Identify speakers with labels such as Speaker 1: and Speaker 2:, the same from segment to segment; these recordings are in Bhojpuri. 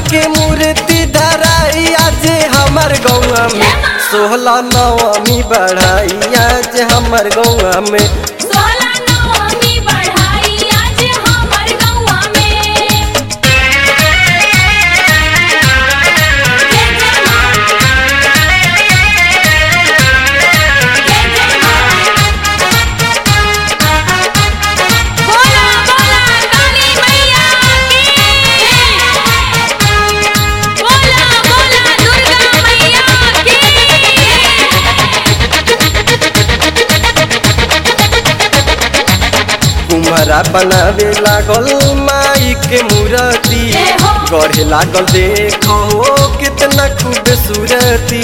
Speaker 1: माई के मूर्ति धराई आज हमर गौआ में सोहला नवमी बढ़ाई आज हमर गौआ में
Speaker 2: सोलह नवमी बढ़ाई आज हमर गौआ में जय जय माँ जय जय माँ बोला बोला काली मैया की बोला बोला दुर्गा मैया की
Speaker 1: कुम्हरा बनावे लागल माई के मूर्ति
Speaker 2: जय हो।
Speaker 1: गढ़े लागल देखो कितना खूबसूरती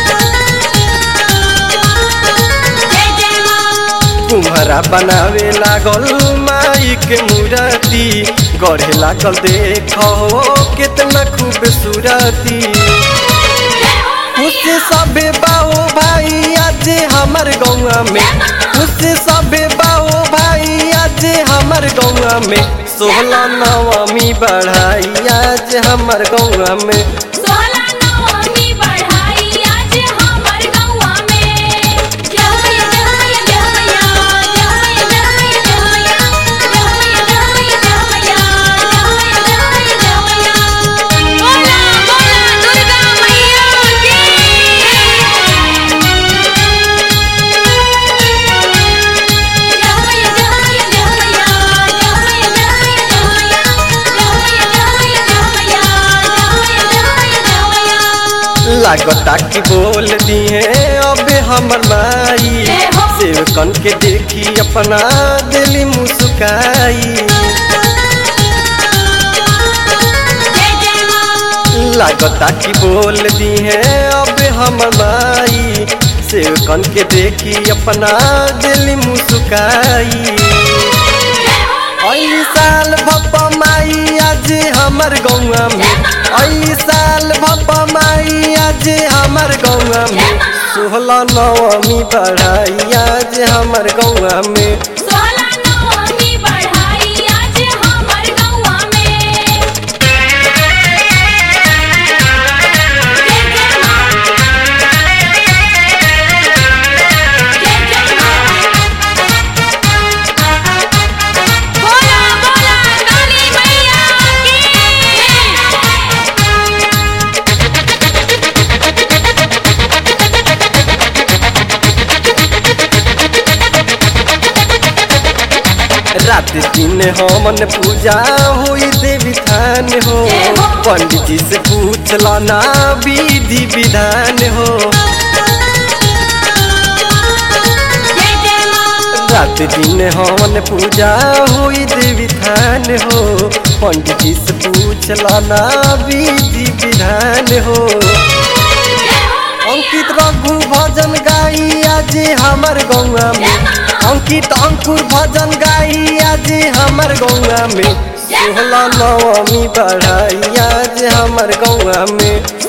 Speaker 2: जय जय माँ
Speaker 1: कुम्हरा बनावे लागल माई के मूर्ति गढ़े लागल देखो कितना खूबसूरती खुश सबे बाओ भाई आज हमर गौआ में खुश सबे बाओ भाई आज हमर गौआ में सोलह नवमी बढ़ाई आज हमर गौआ में
Speaker 2: सोलह नवमी बढ़ाई आज हमर गौआ में जय मैया जय मैया जय मैया जय मैया जय मैया जय मैया जय मैया जय मैया जय मैया जय मैया जय मैया बोला बोला दुर्गा मैया की जय मैया जय मैया जय मैया जय मैया जय मैया जय मैया जय मैया जय मैया जय मैया जय मैया
Speaker 1: लागता कि बोल दिए अब हमर माई
Speaker 2: जय हो।
Speaker 1: सेवकन के देखी अपना दिली मुस्काई
Speaker 2: जय जय माँ
Speaker 1: लागता कि बोल दिए अब हमर माई सेवकन के देखी अपना दिली मुस्काई ऐ साल भप्पा माई आज हमर गौआ में ऐ साल भप्पा माई आज हमर गौआ में सोलह नवमी बढ़ाई आज हमर गौआ में
Speaker 2: सोलह नवमी बढ़ाई आज हमर गौआ में जय जय माँ जय जय माँ बोला बोला काली मैया की
Speaker 1: रात दिन हमन पूजा होई देवी थान हो
Speaker 2: जय हो।
Speaker 1: पंडित जी से पूछ लाना विधि विधान हो
Speaker 2: जय जय माँ
Speaker 1: रात दिन हमन पूजा होई देवी थान हो पंडित जी से पूछ लाना विधि विधान हो अंकित रघु भजन गाई आज हमर गौआ में अंकित अंकुर भजन गाई आज हमर गौआ में सोलह नवमी बढ़ाई आज हमर गौआ में